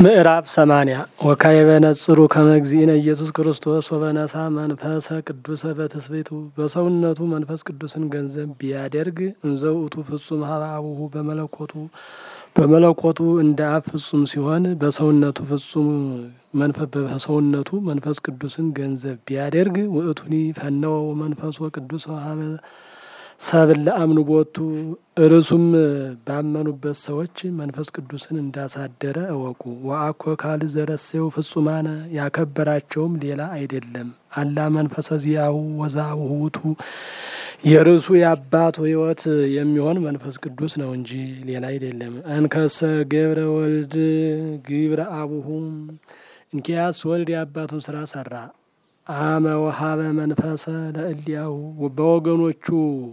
ምዕራፍ ሰማንያ ወካዕበ ነጽሩ ከመ እግዚእነ ኢየሱስ ክርስቶስ ወበነሳ መንፈሰ ቅዱሰ በትስብእቱ በሰውነቱ መንፈስ ቅዱስን ገንዘብ ቢያደርግ እንዘ ውእቱ ፍጹም ሀበ አቡሁ በመለኮቱ በመለኮቱ እንደ አብ ፍጹም ሲሆን በሰውነቱ ፍጹም በሰውነቱ መንፈስ ቅዱስን ገንዘብ ቢያደርግ ውእቱኒ ፈነወ መንፈሶ ቅዱስ ሀበ ሰብል ለአምኑ ቦቱ እርሱም ባመኑበት ሰዎች መንፈስ ቅዱስን እንዳሳደረ እወቁ። ወአኮ ካል ዘረሴው ፍጹማነ ያከበራቸውም ሌላ አይደለም አላ መንፈሰ ዚአሁ ወዛብሁ ውእቱ የርሱ የአባቱ ሕይወት የሚሆን መንፈስ ቅዱስ ነው እንጂ ሌላ አይደለም። እንከሰ ገብረ ወልድ ግብረ አቡሁ እንኪያስ ወልድ የአባቱን ስራ ሰራ። አመ ወሀበ መንፈሰ ለእሊያሁ በወገኖቹ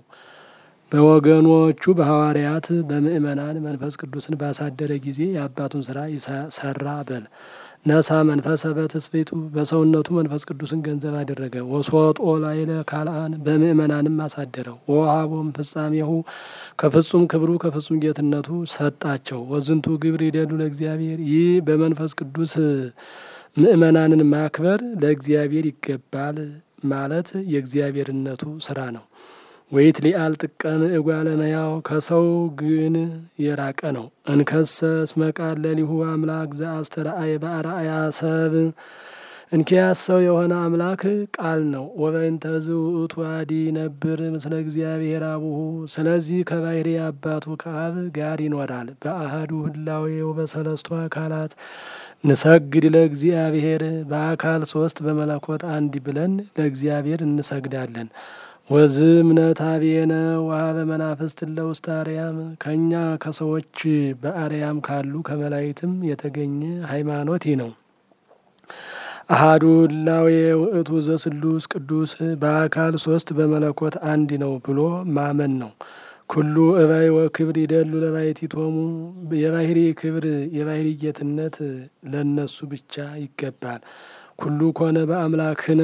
በወገኖቹ በሐዋርያት በምእመናን መንፈስ ቅዱስን ባሳደረ ጊዜ የአባቱን ስራ ሰራ በል። ነሳ መንፈሰ በትስብእቱ በሰውነቱ መንፈስ ቅዱስን ገንዘብ አደረገ። ወሶጦ ላዕለ ካልአን በምእመናንም አሳደረው። ወወሀቦም ፍጻሜሁ ከፍጹም ክብሩ ከፍጹም ጌትነቱ ሰጣቸው። ወዝንቱ ግብር ይደሉ ለእግዚአብሔር ይህ በመንፈስ ቅዱስ ምእመናንን ማክበር ለእግዚአብሔር ይገባል ማለት የእግዚአብሔርነቱ ስራ ነው። ወይት ሊአል ጥቀም እጓለ እመሕያው ከሰው ግን የራቀ ነው። እንከሰ እስመ ቃል ለሊሁ አምላክ ዘአስተርአየ በአርአያ ሰብ እንኪያስ ሰው የሆነ አምላክ ቃል ነው። ወበእንተ ዝውእቱ አዲ ነብር ምስለ እግዚአብሔር አቡሁ ስለዚህ ከባሕሪ አባቱ ከአብ ጋር ይኖራል። በአህዱ ህላዌ ወበሰለስቱ አካላት ንሰግድ ለእግዚአብሔር በአካል ሶስት በመለኮት አንድ ብለን ለእግዚአብሔር እንሰግዳለን። ወዝ እምነት አብየነ ወሀበ መናፍስት ለውስተ አርያም ከእኛ ከሰዎች በአርያም ካሉ ከመላእክትም የተገኘ ሃይማኖት ይህ ነው። አሃዱ ህላዌ ውእቱ ዘስሉስ ቅዱስ በአካል ሶስት በመለኮት አንድ ነው ብሎ ማመን ነው። ኩሉ እባይ ወክብር ይደሉ ለባሕቲቶሙ የባሕሪ ክብር የባሕሪ ጌትነት ለነሱ ብቻ ይገባል። ኩሉ ኮነ በአምላክነ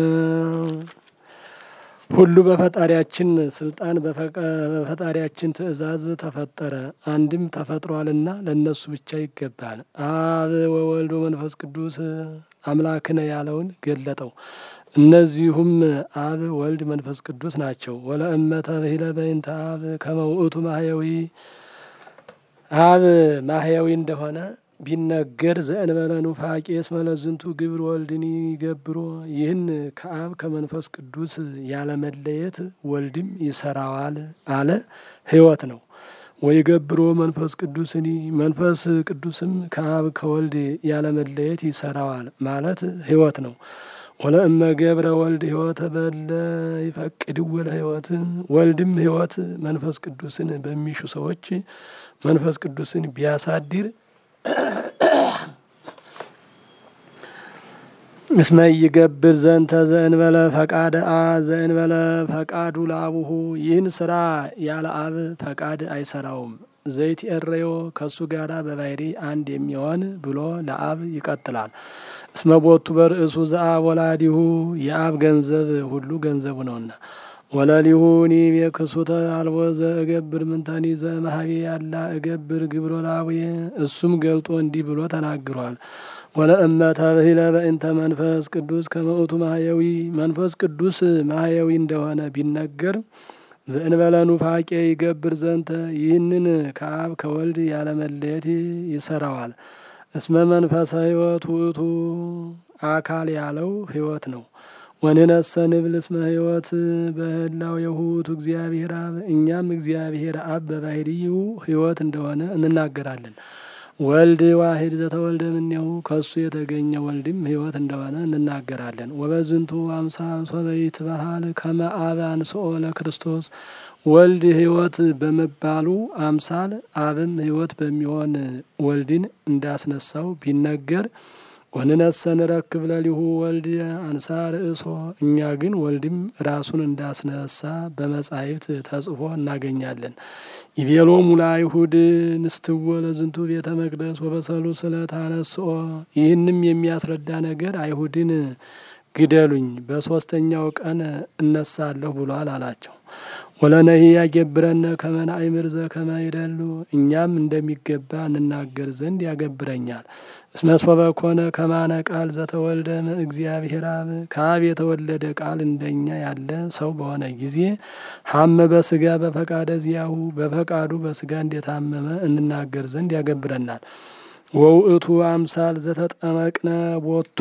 ሁሉ በፈጣሪያችን ስልጣን በፈጣሪያችን ትእዛዝ ተፈጠረ። አንድም ተፈጥሯልና ለእነሱ ብቻ ይገባል። አብ ወወልድ ወመንፈስ ቅዱስ አምላክነ ያለውን ገለጠው። እነዚሁም አብ ወልድ መንፈስ ቅዱስ ናቸው። ወለእመ ተብሂለ በእንተ አብ ከመ ውእቱ ማህየዊ አብ ማህየዊ እንደሆነ ቢነገር ዘእንበለ ኑፋቄ እስመ ለዝንቱ ግብር ወልድኒ ይገብሮ ይህን ከአብ ከመንፈስ ቅዱስ ያለመለየት ወልድም ይሰራዋል አለ ሕይወት ነው። ወይ ገብሮ መንፈስ ቅዱስኒ መንፈስ ቅዱስም ከአብ ከወልድ ያለመለየት ይሰራዋል ማለት ሕይወት ነው። ወለእመ ገብረ ወልድ ሕይወተ በለ ይፈቅድ ወለ ሕይወት ወልድም ሕይወት መንፈስ ቅዱስን በሚሹ ሰዎች መንፈስ ቅዱስን ቢያሳድር እስመ ይገብር ዘንተ ዘእንበለ ፈቃደ አ ዘእንበለ ፈቃዱ ለአቡሁ ይህን ስራ ያለ አብ ፈቃድ አይሰራውም። ዘይት ኤረዮ ከእሱ ጋራ በባሕሪ አንድ የሚሆን ብሎ ለአብ ይቀጥላል። እስመ ቦቱ በርእሱ ዘአብ ወላዲሁ የአብ ገንዘብ ሁሉ ገንዘቡ ነውና። ወለሊሁ ኒም የክሱተ አልቦ ዘእገብር ምንተኒ ዘመሀቤ ያላ እገብር ግብሮ ላቡየ እሱም ገልጦ እንዲህ ብሎ ተናግሯል። ወለእመ ተብሂለ በእንተ መንፈስ ቅዱስ ከመ ውእቱ ማህየዊ መንፈስ ቅዱስ ማህየዊ እንደሆነ ቢነገር ዘእንበለ ኑፋቄ ይገብር ዘንተ ይህንን ከአብ ከወልድ ያለመለየት ይሰራዋል። እስመ መንፈሰ ሕይወት ውእቱ አካል ያለው ሕይወት ነው። ወንነሰ ንብል እስመ ሕይወት በህላው የሁቱ እግዚአብሔር አብ እኛም እግዚአብሔር አብ በባሕርይው ሕይወት እንደሆነ እንናገራለን። ወልድ ዋሂድ ዘተወልደ እምኔሁ ከሱ የተገኘ ወልድም ሕይወት እንደሆነ እንናገራለን። ወበዝንቱ አምሳል ሶበይት ባህል ከመ አብ አንስኦ ለክርስቶስ ወልድ ሕይወት በመባሉ አምሳል አብም ሕይወት በሚሆን ወልድን እንዳስነሳው ቢነገር ወንነሰ ንረክብ ለሊሁ ወልድ አንሳ ርእሶ እኛ ግን ወልድም ራሱን እንዳስነሳ በመጻሕፍት ተጽፎ እናገኛለን። ይቤሎሙ ለአይሁድ ንስትዎ ለዝንቱ ቤተ መቅደስ ወበሰሉ ስለታነስኦ ይህንም የሚያስረዳ ነገር አይሁድን ግደሉኝ በሶስተኛው ቀን እነሳለሁ ብሏል አላቸው። ወለነሂ ያገብረነ ከመ ናእምር ዘከመ ይደሉ እኛም እንደሚገባ እንናገር ዘንድ ያገብረኛል። እስመ ሶበ ኮነ ከማነ ቃል ዘተወልደ እግዚአብሔር አብ ከአብ የተወለደ ቃል እንደኛ ያለ ሰው በሆነ ጊዜ ሀመ በስጋ በፈቃደ ዚያሁ በፈቃዱ በስጋ እንደታመመ እንናገር ዘንድ ያገብረናል። ወውእቱ አምሳል ዘተጠመቅነ ቦቱ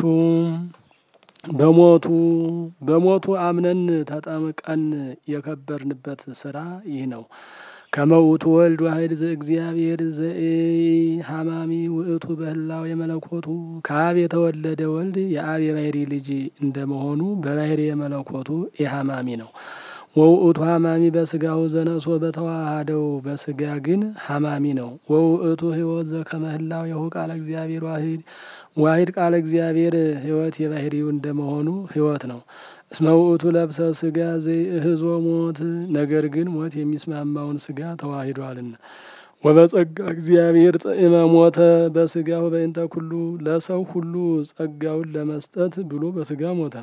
በሞቱ በሞቱ አምነን ተጠምቀን የከበርንበት ስራ ይህ ነው። ከመውቱ ወልድ ዋሕድ ዘእግዚአብሔር ዘኢሃማሚ ውእቱ በህላው የመለኮቱ ከአብ የተወለደ ወልድ የአብ የባህሪ ልጅ እንደመሆኑ በባህሪ የመለኮቱ ኢሃማሚ ነው። ወውእቱ ሀማሚ በስጋው ዘነሶ በተዋሃደው በስጋ ግን ሀማሚ ነው። ወውእቱ ህይወት ዘከመህላው የሁ ቃለ እግዚአብሔር ዋሂድ ዋሂድ ቃለ እግዚአብሔር ህይወት የባህሪው እንደመሆኑ ህይወት ነው። እስመ ውእቱ ለብሰ ስጋ ዘይእህዞ ሞት ነገር ግን ሞት የሚስማማውን ስጋ ተዋሂዷልና። ወበጸጋ እግዚአብሔር ጥዕመ ሞተ በስጋው በእንተ ኩሉ ለሰው ሁሉ ጸጋውን ለመስጠት ብሎ በስጋ ሞተ።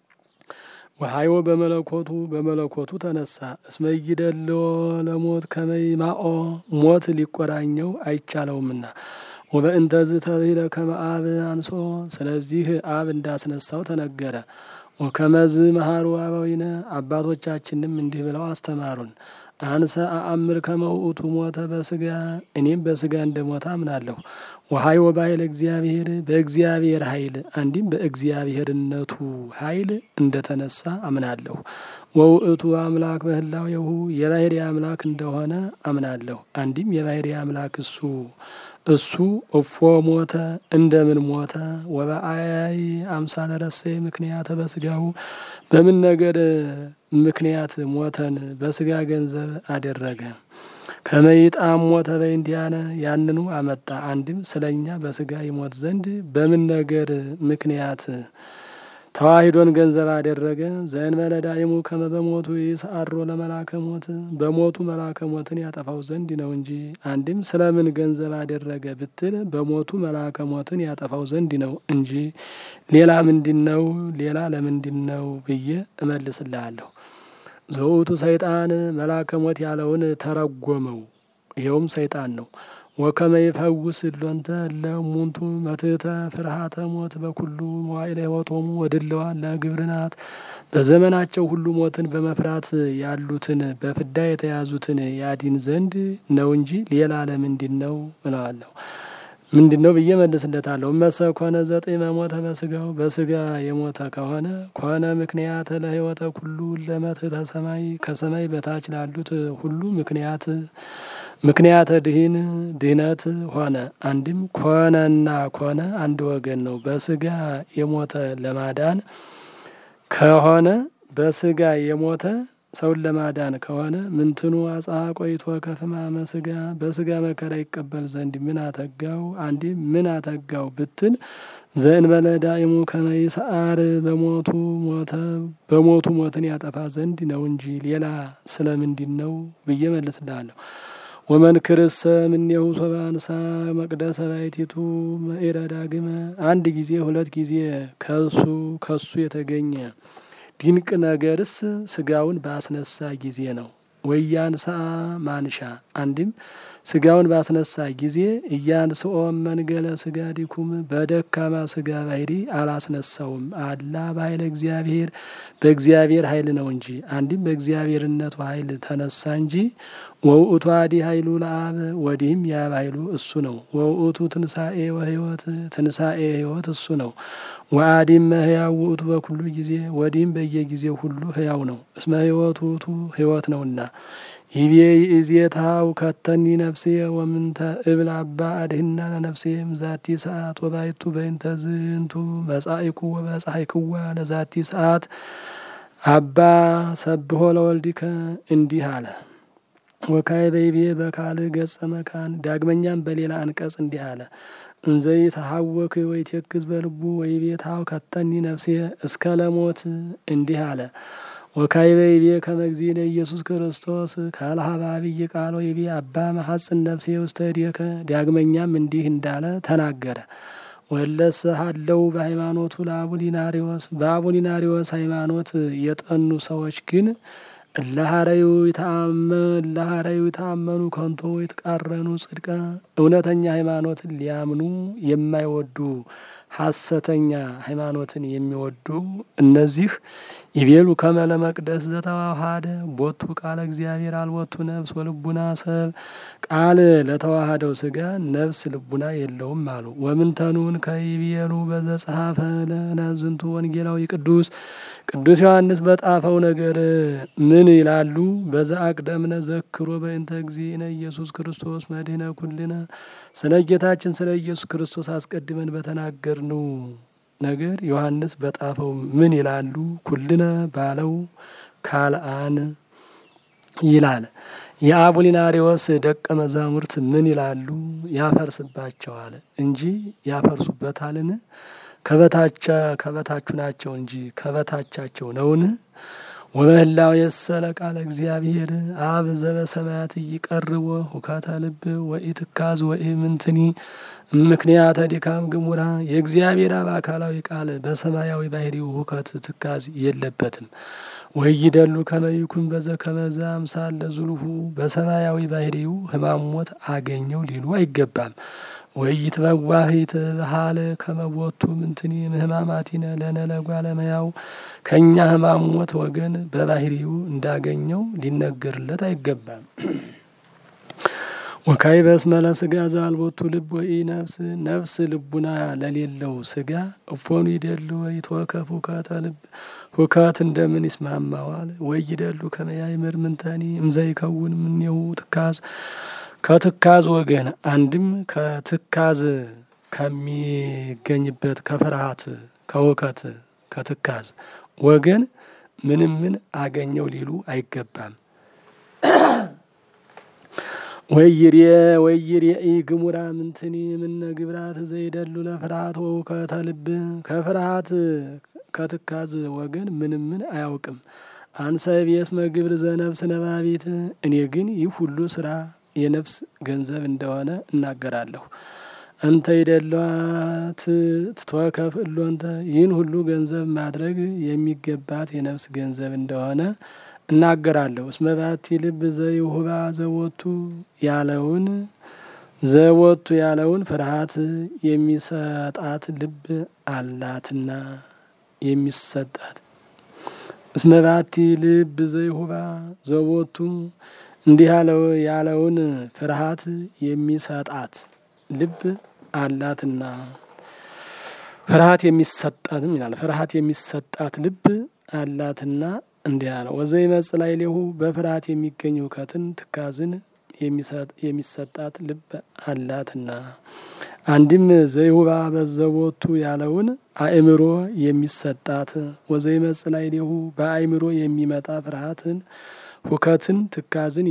ወሀይወ በመለኮቱ በመለኮቱ ተነሳ። እስመ ይደልዎ ለሞት ከመይማኦ ሞት ሊቆራኘው አይቻለውምና። ወበእንተዝ ተብሂለ ከመ አብ አንሶ ስለዚህ አብ እንዳስነሳው ተነገረ። ወከመዝ መሃሩ አበዊነ አባቶቻችንም እንዲህ ብለው አስተማሩን። አንሰ አአምር ከመ ውእቱ ሞተ በስጋ እኔም በስጋ እንደ ሞተ አምናለሁ። ወሀይወ በኃይለ እግዚአብሔር በእግዚአብሔር ኃይል አንዲም በእግዚአብሔርነቱ ኃይል እንደተነሳ አምናለሁ። ወውእቱ አምላክ በህላዌሁ የባህሪ አምላክ እንደሆነ አምናለሁ። አንዲም የባህሪ አምላክ እሱ እሱ እፎ ሞተ እንደምን ሞተ? ወበአይ አምሳለ ረሰይ ምክንያተ በስጋሁ በምን ነገር ምክንያት ሞተን በስጋ ገንዘብ አደረገ? ከመይጣም ሞተ በእንቲአነ ያንኑ አመጣ። አንድም ስለኛ በስጋ ይሞት ዘንድ በምን ነገር ምክንያት ተዋሂዶን ገንዘብ አደረገ? ዘእንበለ ዳይሙ ከመ በሞቱ ይስአሮ ለመላከ ሞት በሞቱ መላከ ሞትን ያጠፋው ዘንድ ነው እንጂ። አንድም ስለምን ገንዘብ አደረገ ብትል በሞቱ መላከ ሞትን ያጠፋው ዘንድ ነው እንጂ ሌላ ምንድን ነው? ሌላ ለምንድን ነው ብዬ እመልስልሃለሁ። ዘውቱ ሰይጣን መላከ ሞት ያለውን ተረጎመው። ይኸውም ሰይጣን ነው። ወከመ ይፈውስ እሎንተ ለሙንቱ መትሕተ ፍርሃተ ሞት በኩሉ መዋዕለ ሕይወቶሙ ወድለዋን ለግብርናት በዘመናቸው ሁሉ ሞትን በመፍራት ያሉትን በፍዳ የተያዙትን ያዲን ዘንድ ነው እንጂ ሌላ ለምንድን ነው እለዋለሁ። ምንድን ነው ብዬ መልስለታለሁ። እመሰ ኮነ ዘጢመ ሞተ በስጋው በስጋ የሞተ ከሆነ ኮነ ምክንያት ለሕይወተ ኩሉ ለመትሕተ ሰማይ ከሰማይ በታች ላሉት ሁሉ ምክንያት ምክንያተ ድህን ድህነት ሆነ። አንድም ኮነና ኮነ አንድ ወገን ነው። በስጋ የሞተ ለማዳን ከሆነ በስጋ የሞተ ሰውን ለማዳን ከሆነ ምንትኑ አጽሐ ቆይቶ ከፍማመ ስጋ በስጋ መከራ ይቀበል ዘንድ ምን አተጋው? አንዲም ምን አተጋው ብትል ዘእንበለ ዳይሙ ከመ ይስዓር በሞቱ ሞተ በሞቱ ሞትን ያጠፋ ዘንድ ነው እንጂ ሌላ ስለምንድን ነው ብዬ መልስልሃለሁ። ወመንክርሰ እምኔሁ ሶበ አንሳ መቅደሰ ባሕቲቱ መኢረ ዳግመ አንድ ጊዜ ሁለት ጊዜ ከሱ ከሱ የተገኘ ድንቅ ነገርስ ስጋውን ባስነሳ ጊዜ ነው። ወያንሳ ማንሻ አንድም ስጋውን ባስነሳ ጊዜ እያንስኦ መንገለ ስጋ ዲኩም በደካማ ስጋ ባህሪ አላስነሳውም። አላ በኃይለ እግዚአብሔር በእግዚአብሔር ኃይል ነው እንጂ አንድም በእግዚአብሔርነቱ ኃይል ተነሳ እንጂ ወውእቱ አዲ ኃይሉ ለአብ ወዲህም የአብ ኃይሉ እሱ ነው። ወውእቱ ትንሳኤ ወህይወት ትንሳኤ ህይወት እሱ ነው። ወአዲም ህያው ውእቱ በኩሉ ጊዜ ወዲህም በየጊዜው ሁሉ ህያው ነው። እስመ ህይወቱ ውእቱ ህይወት ነውና። ይቤ ይእዜታው ከተኒ ነፍሴ ወምንተ እብል አባ አድህና ለነፍሴ ምዛቲ ሰዓት ወባይቱ በይንተ ዝንቱ መጻኢኩ ወበጻሕይክዋ ለዛቲ ሰዓት አባ ሰብሖ ለወልዲከ እንዲህ አለ። ወካይ በይቤ በካል ገጸ መካን ዳግመኛም በሌላ አንቀጽ እንዲህ አለ። እንዘይ ተሐወክ ወይቴክዝ በልቡ ወይቤ ታው ከተኒ ነፍሴ እስከ ለሞት እንዲህ አለ። ወካይ በይቤ ከመ እግዚእነ ኢየሱስ ክርስቶስ ካልሀበ አብይ ቃል ወይቤ አባ መሐጽን ነፍሴ ውስተ እዴከ ዳግመኛም እንዲህ እንዳለ ተናገረ። ወለሰ ሀለው በሃይማኖቱ ለአቡሊናሪዎስ በአቡሊናሪዎስ ሃይማኖት የጠኑ ሰዎች ግን እለሃረዩ ይታመኑ ከንቶ የተቃረኑ ጽድቀ እውነተኛ ሃይማኖትን ሊያምኑ የማይወዱ ሐሰተኛ ሃይማኖትን የሚወዱ እነዚህ ይቤሉ ከመለ መቅደስ ዘተዋሃደ ቦቱ ቃለ እግዚአብሔር አልቦቱ ነፍስ ወልቡና ሰብ ቃል ለተዋሃደው ስጋ ነፍስ ልቡና የለውም አሉ። ወምንተኑን ከይቤሉ በዘጸሐፈ ለነ ዝንቱ ወንጌላዊ ቅዱስ ቅዱስ ዮሐንስ በጣፈው ነገር ምን ይላሉ? በዛ አቅደምነ ዘክሮ በእንተ እግዚእነ ኢየሱስ ክርስቶስ መድህነ ኩልነ ስለ ጌታችን ስለ ኢየሱስ ክርስቶስ አስቀድመን በተናገርነው ነገር ዮሐንስ በጣፈው ምን ይላሉ? ኩልነ ባለው ካልአን ይላል። የአቡሊናሪዎስ ደቀ መዛሙርት ምን ይላሉ? ያፈርስባቸዋል እንጂ ያፈርሱበታልን? ከበታቻ ከበታቹ ናቸው እንጂ ከበታቻቸው ነውን? ወበህላው የሰለ ቃለ እግዚአብሔር አብ ዘበሰማያት እይቀርቦ ሁከተ ልብ ወኢትካዝ ወኢምንትኒ ምክንያተ ድካም ግሙራ የእግዚአብሔር አብ አካላዊ ቃል በሰማያዊ ባህሪው ሁከት ትካዝ የለበትም። ወይደሉ ከመይኩን በዘ ከመዘ አምሳል ለዙልሁ በሰማያዊ ባህሪው ህማሞት አገኘው ሊሉ አይገባም። ወይት በዋሂት ባህል ከመቦቱ ምንትኒ ምህማማቲነ ለነለጓ ለመያው ከእኛ ህማሞት ወገን በባህሪው እንዳገኘው ሊነገርለት አይገባም። ወካይ በስመለ ስጋ ዛልቦቱ ልብ ወይ ነፍስ ነፍስ ልቡና ለሌለው ስጋ እፎኑ ይደሉ ወይ ተወከፍ ሁከተ ልብ ሁከት እንደምን ይስማማዋል? ወይ ይደሉ ከመያይምር ምንተኒ እምዘይከውን ምኔው ትካዝ ከትካዝ ወገን አንድም ከትካዝ ከሚገኝበት ከፍርሃት ከውከት ከትካዝ ወገን ምንም ምን አገኘው ሊሉ አይገባም። ወይሬ ወይሬ ግሙራ ምንትኒ ምነ ግብራት ዘይደሉ ለፍርሃት ወውከተ ልብ ከፍርሃት ከትካዝ ወገን ምንም ምን አያውቅም። አንሰ ቤስመ ግብር ዘነፍስ ነባቢት እኔ ግን ይህ ሁሉ ስራ የነፍስ ገንዘብ እንደሆነ እናገራለሁ። እንተ ይደሏት ትትወከፍ እሎንተ ይህን ሁሉ ገንዘብ ማድረግ የሚገባት የነፍስ ገንዘብ እንደሆነ እናገራለሁ። እስመ ባቲ ልብ ዘይሁባ ዘወቱ ያለውን ዘወቱ ያለውን ፍርሃት የሚሰጣት ልብ አላትና የሚሰጣት እስመ ባቲ ልብ ዘይሁባ ዘወቱ እንዲህ ያለው ያለውን ፍርሃት የሚሰጣት ልብ አላትና ፍርሃት የሚሰጣትም ይላል። ፍርሃት የሚሰጣት ልብ አላትና እንዲህ ያለው ወዘይ መጽላይ ሌሁ በፍርሃት የሚገኝ እውከትን ትካዝን የሚሰጣት ልብ አላትና አንድም ዘይሁባ በዘቦቱ ያለውን አእምሮ የሚሰጣት ወዘይ መጽላይ ሌሁ በአእምሮ የሚመጣ ፍርሃትን ሁከትን ትካዝን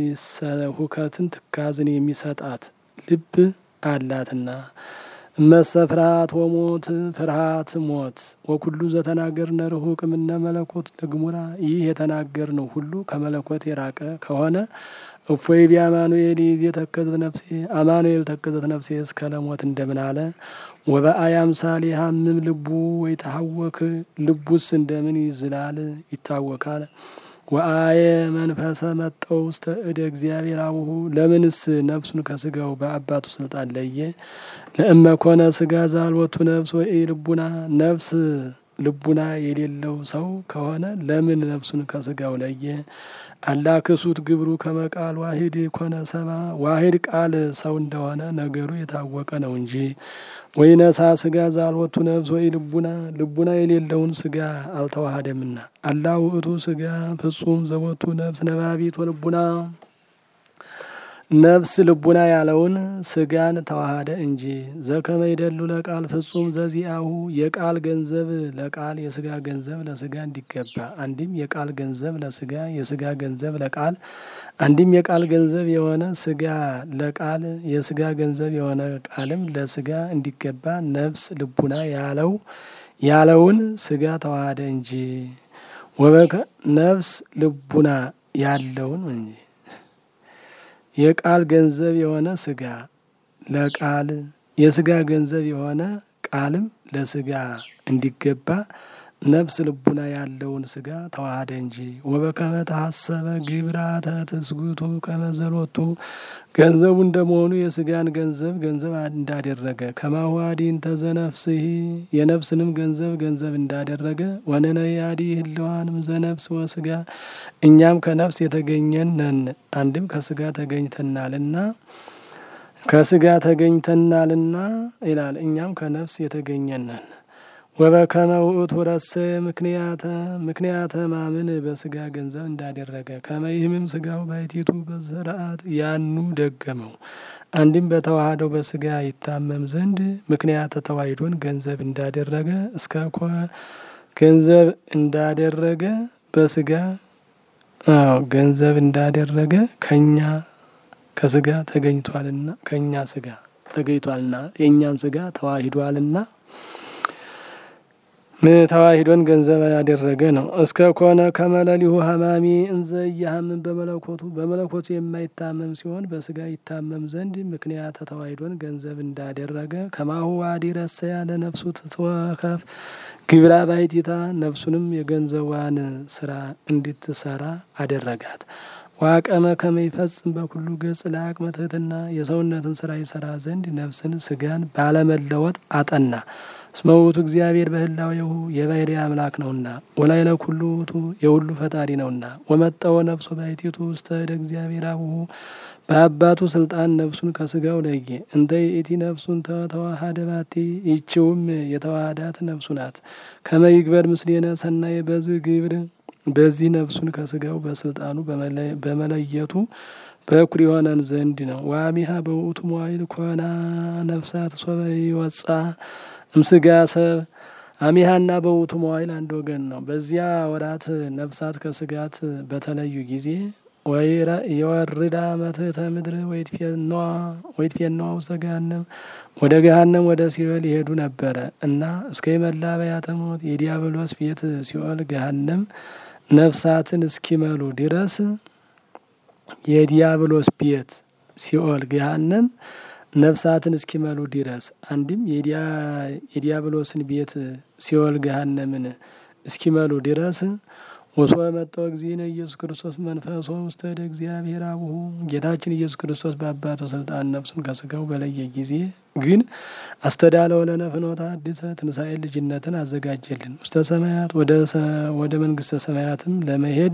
ሁከትን ትካዝን የሚሰጣት ልብ አላትና እመሰ ፍርሃት ወሞት ፍርሃት ሞት ወኩሉ ዘተናገርነ ርሁቅ እምነ መለኮት ለግሙራ ይህ የተናገርነው ሁሉ ከመለኮት የራቀ ከሆነ እፎይ ቢ አማኑኤል ይዝ የተከዘት ነፍሴ አማኑኤል ተከዘት ነፍሴ እስከ ለሞት እንደምን አለ። ወበአይ አምሳል የሀምም ልቡ ወይ ተሐወክ ልቡስ እንደምን ይዝላል ይታወካል። ወአየ መንፈሰ መጠው ውስተ እደ እግዚአብሔር አቡሁ ለምንስ ነፍሱን ከስጋው በአባቱ ስልጣን ለየ? ለእመ ኮነ ስጋ ዛልወቱ ነፍስ ወይ ልቡና ነፍስ ልቡና የሌለው ሰው ከሆነ ለምን ነፍሱን ከስጋው ለየ? አላ ክሱት ግብሩ ከመቃል ዋሂድ ኮነ ሰባ ዋሂድ ቃል ሰው እንደሆነ ነገሩ የታወቀ ነው እንጂ ወይ ነሳ ስጋ ዛልወቱ ነፍስ ወይ ልቡና ልቡና የሌለውን ስጋ አልተዋሃደምና አላ ውእቱ ስጋ ፍጹም ዘወቱ ነፍስ ነባቢት ወልቡና ነፍስ ልቡና ያለውን ስጋን ተዋሃደ እንጂ ዘከመ ይደሉ ለቃል ፍጹም ዘዚአሁ የቃል ገንዘብ ለቃል የስጋ ገንዘብ ለስጋ እንዲገባ አንድም የቃል ገንዘብ ለስጋ የስጋ ገንዘብ ለቃል አንድም የቃል ገንዘብ የሆነ ስጋ ለቃል የስጋ ገንዘብ የሆነ ቃልም ለስጋ እንዲገባ ነፍስ ልቡና ያለው ያለውን ስጋ ተዋሃደ እንጂ ወበከ ነፍስ ልቡና ያለውን እንጂ የቃል ገንዘብ የሆነ ስጋ ለቃል የስጋ ገንዘብ የሆነ ቃልም ለስጋ እንዲገባ ነፍስ ልቡና ያለውን ስጋ ተዋሃደ እንጂ። ወበከመ ተሐሰበ ግብራተ ትስጉቱ ከመዘሎቱ ገንዘቡ እንደመሆኑ የስጋን ገንዘብ ገንዘብ እንዳደረገ ከማሁ አዲ እንተ ዘነፍስሂ የነፍስንም ገንዘብ ገንዘብ እንዳደረገ ወነነይ አዲ ህልዋንም ዘነፍስ ወስጋ እኛም ከነፍስ የተገኘን ነን። አንድም ከስጋ ተገኝተናልና ከስጋ ተገኝተናልና ይላል። እኛም ከነፍስ የተገኘን ነን። ወበከመ ውእቱ ረሰ ምክንያተ ምክንያተ ማምን በስጋ ገንዘብ እንዳደረገ ከመይህምም ስጋው ባይቲቱ በስርዓት ያኑ ደገመው። አንድም በተዋህደው በስጋ ይታመም ዘንድ ምክንያተ ተዋሂዶን ገንዘብ እንዳደረገ እስከ ኮ ገንዘብ እንዳደረገ በስጋ አዎ ገንዘብ እንዳደረገ ከኛ ከስጋ ተገኝቷልና ከእኛ ስጋ ተገኝቷልና የእኛን ስጋ ተዋሂዷልና ተዋሂዶን ገንዘብ ያደረገ ነው። እስከ ኮነ ከመለሊሁ ሀማሚ እንዘ እያሀምን በመለኮቱ በመለኮቱ የማይታመም ሲሆን በስጋ ይታመም ዘንድ ምክንያተ ተዋሂዶን ገንዘብ እንዳደረገ ከማሁ ዋዲ ረሰያ ለነፍሱ ትትወከፍ ግብራ ባይቲታ ነፍሱንም የገንዘቧን ስራ እንድትሰራ አደረጋት። ዋቀመ ከመይፈጽም በኩሉ ገጽ ለአቅመ ትሕትና የሰውነትን ስራ ይሰራ ዘንድ ነፍስን ስጋን ባለመለወጥ አጠና። እስመ ውእቱ እግዚአብሔር በህላዌሁ የባሕርይ አምላክ ነውና ወላዕለ ኩሉ ውእቱ የሁሉ ፈጣሪ ነውና። ወመጠወ ነፍሱ ባሕቲቱ ውስተ እደ እግዚአብሔር አቡሁ በአባቱ ስልጣን ነፍሱን ከስጋው ለየ። እንተ ይእቲ ነፍሱን ተተዋሃደ ባቲ ይችውም የተዋሃዳት ነፍሱ ናት። ከመ ይግበር ምስሌነ ሰናየ በዝህ ግብር በዚህ ነፍሱን ከስጋው በስልጣኑ በመለየቱ በኩር የሆነን ዘንድ ነው። ዋሚሃ በውእቱ መዋዕል ኮና ነፍሳት ሶበ ይወጻ እምስጋ ሰብ አሚሃና በውእቱ መዋዕል አንድ ወገን ነው። በዚያ ወራት ነፍሳት ከስጋት በተለዩ ጊዜ የወርዳ መትሕተ ምድር ወይትፌነዋ ውስተ ገሃነም ወደ ገሃነም ወደ ሲኦል ይሄዱ ነበረ እና እስከ መላበያተ ሞት የዲያብሎስ ቤት ሲኦል ገሃነም ነፍሳትን እስኪመሉ ድረስ የዲያብሎስ ቤት ሲኦል ገሃነም ነፍሳትን እስኪመሉ ድረስ አንድም የዲያብሎስን ቤት ሲኦል ገሃነምን እስኪመሉ ድረስ ወሶ መጣው እግዚእነ ኢየሱስ ክርስቶስ መንፈሶ ውስተ እደ እግዚአብሔር አቡሁ ጌታችን ኢየሱስ ክርስቶስ በአባቱ ስልጣን ነፍሱን ከስጋው በለየ ጊዜ ግን አስተዳለው ለነ ፍኖተ አዲሰ ትንሣኤ ልጅነትን አዘጋጀልን ውስተ ሰማያት ወደ መንግስተ ሰማያትም ለመሄድ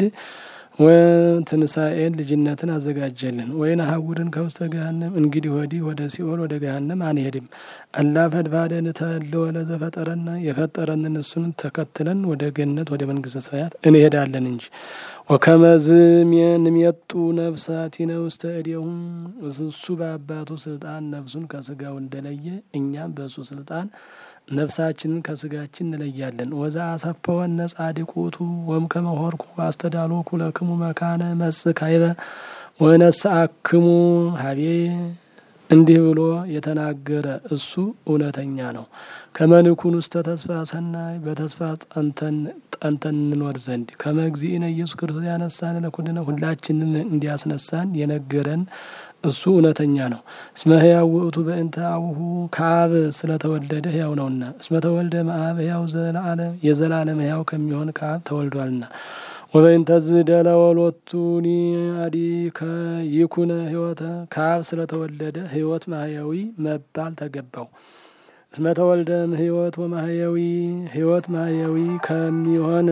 ትንሣኤን ልጅነትን አዘጋጀልን። ወይን ሀውርን ከውስተ ገሃነም እንግዲህ ወዲህ ወደ ሲኦል ወደ ገሃነም አንሄድም። አላ ፈድፋደ ንተህልወ ለዘፈጠረና የፈጠረንን እሱን ተከትለን ወደ ገነት ወደ መንግስተ ሰማያት እንሄዳለን እንጂ ወከመዝ ንሜጡ ነፍሳቲነ ውስተ እዴሁም እሱ በአባቱ ስልጣን ነፍሱን ከስጋው እንደለየ እኛም በእሱ ስልጣን ነፍሳችንን ከስጋችን እንለያለን። ወዛ አሰፈወነ ጻድቁቱ ወም ከመሆርኩ አስተዳሎኩ ለክሙ መካነ መጽእ ካይበ ወነስአክሙ ሀቤ እንዲህ ብሎ የተናገረ እሱ እውነተኛ ነው። ከመንኩን ውስተ ተስፋ ሰናይ በተስፋ ጠንተን ጠንተን እንኖር ዘንድ ከመ እግዚእነ ኢየሱስ ክርስቶስ ያነሳን ለኩልነ ሁላችንን እንዲያስነሳን የነገረን እሱ እውነተኛ ነው። እስመ ሕያው ውእቱ በእንተ አቡሁ ከአብ ስለተወለደ ሕያው ነውና። እስመ ተወልደ እምአብ ሕያው ዘለዓለም የዘላለም ሕያው ከሚሆን ከአብ ተወልዷልና። ወበእንተ ዝደለ ወሎቱኒ አዲ ከይኩነ ሕይወተ ከአብ ስለተወለደ ሕይወት ማህያዊ መባል ተገባው። እስመ ተወልደ እምሕይወት ወማህያዊ ሕይወት ማህያዊ ከሚሆን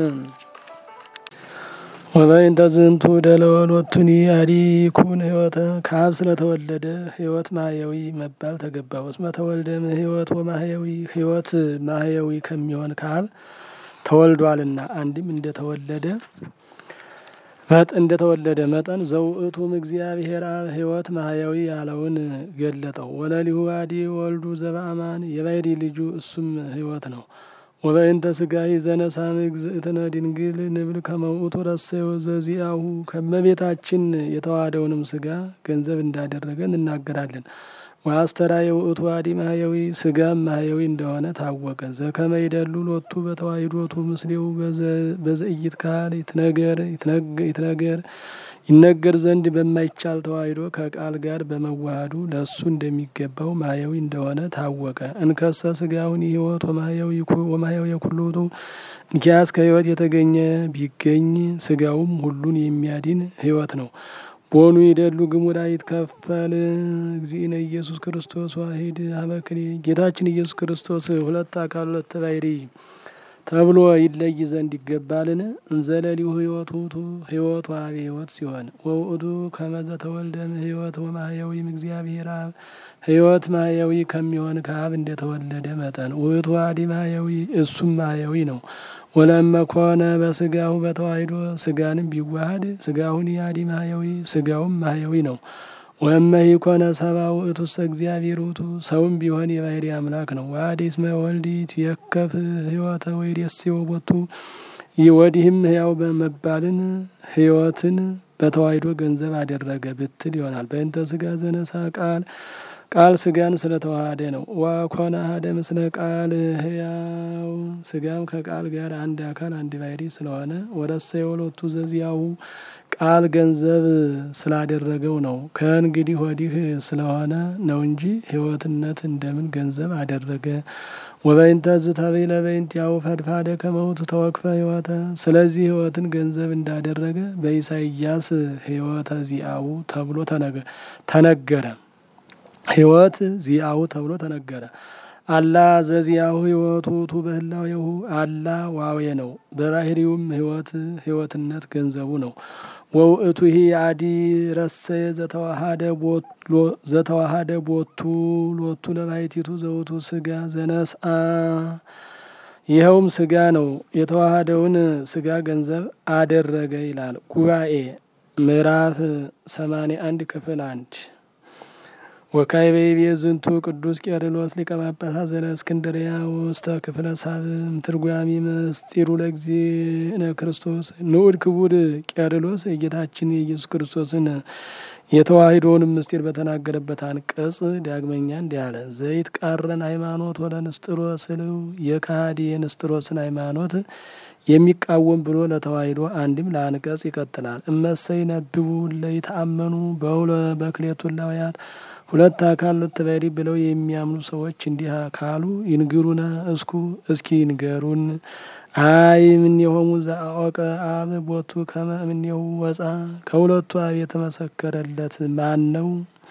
ወበእንተ ዝንቱ ደለወሎቱኒ አዲ ኩን ሕይወተ ከአብ ስለተወለደ ሕይወት ማህያዊ መባል ተገባው። እስመ ተወልደ እምሕይወት ወማህያዊ ሕይወት ማህያዊ ከሚሆን ከአብ ተወልዷልና። አንድም እንደተወለደ መጥ እንደተወለደ መጠን ዘውእቱም እግዚአብሔር አብ ሕይወት ማህያዊ ያለውን ገለጠው። ወለሊሁ አዲ ወልዱ ዘበአማን የባሕሪ ልጁ እሱም ሕይወት ነው። ወበእንተ ስጋሂ ዘነሳም እግዝእትነ ድንግል ንብል ከመውእቱ ረሰዮ ዘዚአሁ ከመቤታችን የተዋሃደውንም ስጋ ገንዘብ እንዳደረገ እንናገራለን። ወአስተርአየ ውእቱ አዲ ማህያዊ ስጋም ማህያዊ እንደሆነ ታወቀ። ዘከመ ይደሉ ሎቱ በተዋሂዶቱ ምስሌው በዘኢይትካል ይትነገር ይትነገር ይነገር ዘንድ በማይቻል ተዋሂዶ ከቃል ጋር በመዋሃዱ ለእሱ እንደሚገባው ማየዊ እንደሆነ ታወቀ። እንከሰ ስጋውን ህይወት ወማየዊ የኩሉቱ እንኪያስ ከህይወት የተገኘ ቢገኝ ስጋውም ሁሉን የሚያድን ህይወት ነው። ቦኑ ይደሉ ግሙዳ ይትከፈል እግዚእነ ኢየሱስ ክርስቶስ ዋሂድ አበክሬ ጌታችን ኢየሱስ ክርስቶስ ሁለት አካል ሁለት ባሕሪ ተብሎ ይለይ ዘንድ ይገባልን? እንዘለሊሁ ህይወቱ ውእቱ ህይወቱ አብ ህይወት ሲሆን ወውእቱ ከመዘ ተወልደም ህይወት ወማህያዊም እግዚአብሔር አብ ህይወት ማህያዊ ከሚሆን ከአብ እንደተወለደ መጠን ውእቱ አዲ ማህያዊ እሱም ማህያዊ ነው። ወለመ ኮነ በስጋሁ በተዋሂዶ ስጋንም ቢዋሃድ ስጋሁን አዲ ማህያዊ ስጋውም ማህያዊ ነው። ወእመሂ ኮነ ሰብአ ውእቱሰ እግዚአብሔር ውእቱ ሰውም ቢሆን የባህሪ አምላክ ነው። ወአዲ እስመ ወልዲት የከፍ ህይወተ ወይሬስዮ ቦቱ ወዲህም ህያው በመባልን ህይወትን በተዋሂዶ ገንዘብ አደረገ ብትል ይሆናል። በእንተ ስጋ ዘነሳ ቃል ቃል ስጋን ስለተዋሃደ ነው። ዋኮነ አሐደ ምስለ ቃል ህያው ስጋም ከቃል ጋር አንድ አካል አንድ ባሕሪ ስለሆነ ወረሰ የወሎቱ ዘዚያሁ ቃል ገንዘብ ስላደረገው ነው። ከእንግዲህ ወዲህ ስለሆነ ነው እንጂ ህይወትነት እንደምን ገንዘብ አደረገ? ወበይንተ ዝተቤለ በይንቲአሁ ፈድፋደ ከመውቱ ተወክፈ ህይወተ ስለዚህ ህይወትን ገንዘብ እንዳደረገ በኢሳይያስ ህይወተ ዚአሁ ተብሎ ተነገረ። ህይወት ዚአሁ ተብሎ ተነገረ። አላ ዘዚአሁ ህይወቱ ቱ በህላዌሁ አላ ዋዌ ነው። በባህሪውም ህይወት ህይወትነት ገንዘቡ ነው። ወውእቱ ሂ አዲ ረሰየ ዘተዋሃደ ቦቱ ሎቱ ለባሕቲቱ ዘውቱ ስጋ ዘነስአ ይኸውም ስጋ ነው። የተዋሃደውን ስጋ ገንዘብ አደረገ ይላል ጉባኤ ምዕራፍ ሰማንያ አንድ ክፍል አንድ ወካዕበ ይቤ ዝንቱ ቅዱስ ቄርሎስ ሊቀ ጳጳሳት ዘእስክንድርያ ውስተ ክፍለ ሳብዕም ትርጓሜ ምስጢሩ ለእግዚእነ ክርስቶስ ንዑድ ክቡር ቄርሎስ የጌታችን የኢየሱስ ክርስቶስን የተዋሂዶውን ምስጢር በተናገረበት አንቀጽ ዳግመኛ እንዲህ አለ። ዘይት ቃረን ሃይማኖት ወለ ንስጥሮስ ስልው የካሃዲ የንስጥሮስን ሃይማኖት የሚቃወም ብሎ ለተዋሂዶ አንድም ለአንቀጽ ይቀጥላል። እመሰይ ነብቡ ለይተአመኑ በሁለ በክሌቱ ላውያት ሁለት አካል ሁለት ባሕሪ ብለው የሚያምኑ ሰዎች እንዲህ ካሉ ይንግሩነ እስኩ እስኪ ይንገሩን። አይ እምኔሆሙ ዘአወቀ አብ ቦቱ ከመ እምኔሁ ወፃ ከሁለቱ አብ የተመሰከረለት ማን ነው?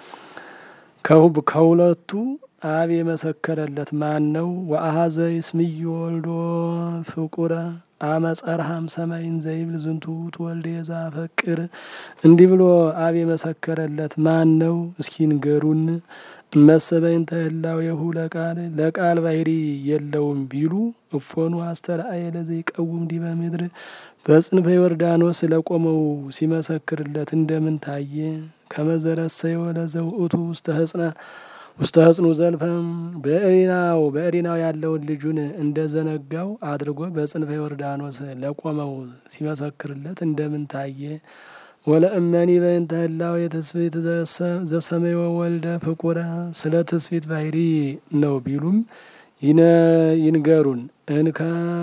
ከሁለቱ አብ የመሰከረለት ማን ነው? ወአኀዘ ይስምዮ ወልዶ ፍቁረ አመጸርሃም ሰማይን ዘይብል ዝንቱ ትወልደ ዘአፈቅር እንዲህ ብሎ አብ የመሰከረለት ማን ነው? እስኪ ንገሩን። እመሰበይንተ ህላዌሁ ለቃል ለቃል ባሕሪ የለውም ቢሉ እፎኑ አስተርአየ ለዘይቀውም ዲበ ምድር በጽንፈ ዮርዳኖስ ለቆመው ሲመሰክርለት እንደምን ታየ? ከመዘረሰዮ ለዘውእቱ ውስተ ህጽነ ውስተ ህጽኑ ዘልፈም በእሪናው በእሪናው ያለውን ልጁን እንደ ዘነጋው አድርጎ በጽንፈ ዮርዳኖስ ለቆመው ሲመሰክርለት እንደምን ታየ? ወለእመኒ በእንተ ህላዌ ትስብእት ዘሰመዮ ወልደ ፍቁረ ስለ ትስብእት ባሕሪ ነው ቢሉም ይንገሩን እንከ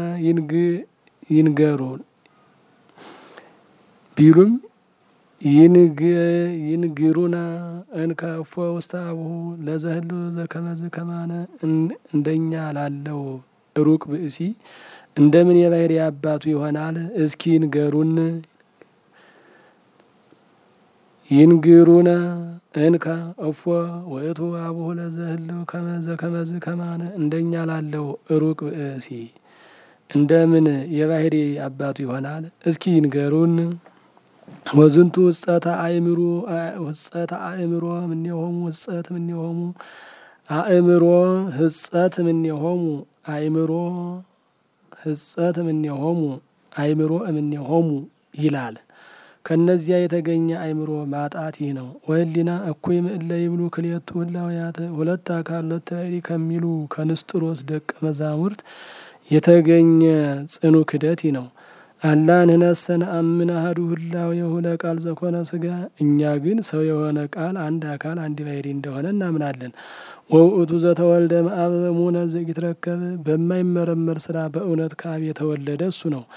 ይንገሩን ቢሉም ይንግሩና እንከ እፎ ውስተ አቡሁ ለዘህሉ ዘከመዝ ከማነ እንደኛ ላለው ሩቅ ብእሲ እንደምን የባሕሪ አባቱ ይሆናል? እስኪ ይንገሩን። ይንግሩነ እንከ እፎ ውእቱ አቡሁ ለዘህሉ ከመዘ ከመዝ ከማነ እንደኛ ላለው ሩቅ ብእሲ እንደምን የባሕሪ አባቱ ይሆናል? እስኪ ይንገሩን። ወዝንቱ ውጸተ አእምሮ ውጸተ አእምሮ እምኔሆሙ ውጸት እምኔሆሙ አእምሮ ህጸት እምኔሆሙ አእምሮ ህጸት እምኔሆሙ አእምሮ እምኔሆሙ ይላል። ከእነዚያ የተገኘ አእምሮ ማጣት ይህ ነው። ወህሊና እኩይ ምእለ ይብሉ ክልኤቱ ህላውያት ሁለት አካል ሁለት ባሕሪ ከሚሉ ከንስጥሮስ ደቀ መዛሙርት የተገኘ ጽኑ ክደት ይህ ነው። አላ ንሕነሰ ነአምን አሐዱ ህላዌሁ ለቃል ዘኮነ ሥጋ እኛ ግን ሰው የሆነ ቃል አንድ አካል አንድ ባሕሪ እንደሆነ እናምናለን። ወውእቱ ዘተወልደ እምአብ በሙነ ዘኢትረከብ በማይመረመር ስራ በእውነት ከአብ የተወለደ እሱ ነው።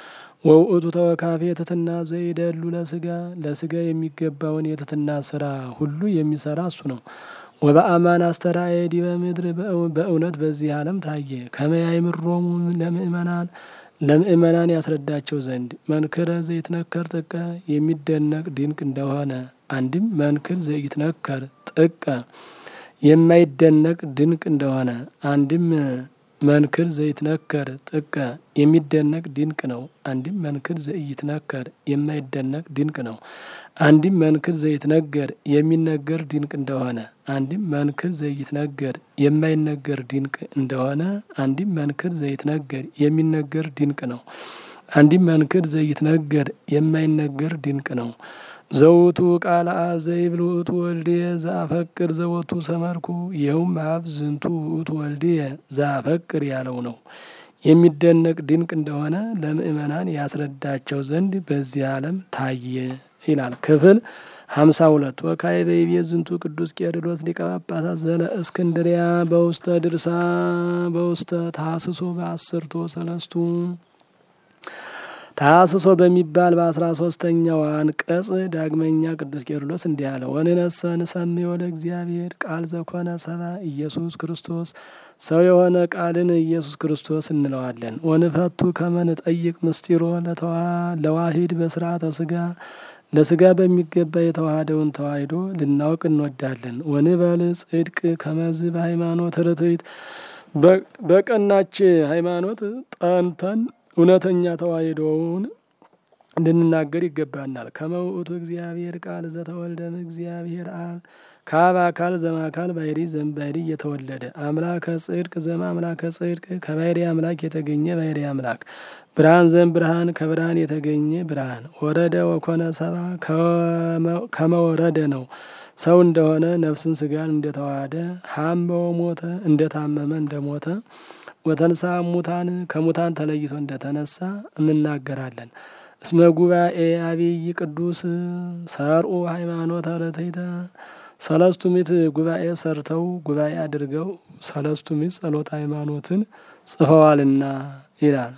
ወውእቱ ተወካፌ የትትና ዘይደሉ ለስጋ ለስጋ የሚገባውን የትትና ስራ ሁሉ የሚሰራ እሱ ነው። ወበአማን አስተራየ ዲበ ምድር በእውነት በዚህ ዓለም ታየ። ከመያይምሮሙ ለምእመናን ለምእመናን ያስረዳቸው ዘንድ መንክረ ዘይትነከር ጥቀ የሚደነቅ ድንቅ እንደሆነ አንድም መንክር ዘይትነከር ጥቀ የማይደነቅ ድንቅ እንደሆነ አንድም መንክር ዘይትነከር ጥቀ የሚደነቅ ድንቅ ነው። አንድም መንክር ዘይትነከር የማይደነቅ ድንቅ ነው። አንድም መንክር ዘይትነገር የሚነገር ድንቅ እንደሆነ አንድም መንክር ዘይትነገር የማይነገር ድንቅ እንደሆነ አንድም መንክር ዘይትነገር የሚነገር ድንቅ ነው። አንድም መንክር ዘይትነገር የማይነገር ድንቅ ነው። ዘውቱ ቃል አብ ዘይብል ውእቱ ወልድየ ዘአፈቅር ዘወቱ ሰመርኩ ይኸውም አብ ዝንቱ ውእቱ ወልድየ ዘአፈቅር ያለው ነው። የሚደነቅ ድንቅ እንደሆነ ለምእመናን ያስረዳቸው ዘንድ በዚህ ዓለም ታየ ይላል። ክፍል ሀምሳ ሁለት ወካይ በይቤ ዝንቱ ቅዱስ ቄርሎስ ሊቀ ጳጳሳት ዘለ እስክንድሪያ በውስተ ድርሳ በውስተ ታስሶ በአስርቶ ሰለስቱ ታስሶ በሚባል በአስራ ሶስተኛው አንቀጽ ዳግመኛ ቅዱስ ቄርሎስ እንዲህ አለ። ወንነሰ ንሰምዮ ለእግዚአብሔር ቃል ዘኮነ ሰባ ኢየሱስ ክርስቶስ ሰው የሆነ ቃልን ኢየሱስ ክርስቶስ እንለዋለን። ወንፈቱ ከመንጠይቅ ምስጢሮ ለዋሂድ በስርዓተ ስጋ ለስጋ በሚገባ የተዋሃደውን ተዋሂዶ ልናውቅ እንወዳለን። ወንበል ጽድቅ ከመዝ በሃይማኖት ርትዕት በቀናች ሃይማኖት ጠንተን እውነተኛ ተዋሂዶውን እንድንናገር ይገባናል። ከመውእቱ እግዚአብሔር ቃል ዘተወልደም እግዚአብሔር አብ ከአብ አካል ዘማካል ባሕሪ ዘእምባሕሪ እየተወለደ አምላከ ጽድቅ ዘም አምላከ ጽድቅ ከባሕሪ አምላክ የተገኘ ባሕሪ አምላክ ብርሃን ዘም ብርሃን ከብርሃን የተገኘ ብርሃን ወረደ ወኮነ ሰባ ከመወረደ ነው ሰው እንደሆነ ነፍስን ስጋን እንደተዋሃደ ሀመው ሞተ እንደታመመ እንደሞተ ወተንሳ ሙታን ከሙታን ተለይቶ እንደተነሳ እንናገራለን። እስመ ጉባኤ አብይ ቅዱስ ሰርኡ ሃይማኖተ ርትዕተ ሰለስቱ ምዕት ጉባኤ ሰርተው ጉባኤ አድርገው ሰለስቱ ምዕት ጸሎት ሃይማኖትን ጽፈዋልና ይላል።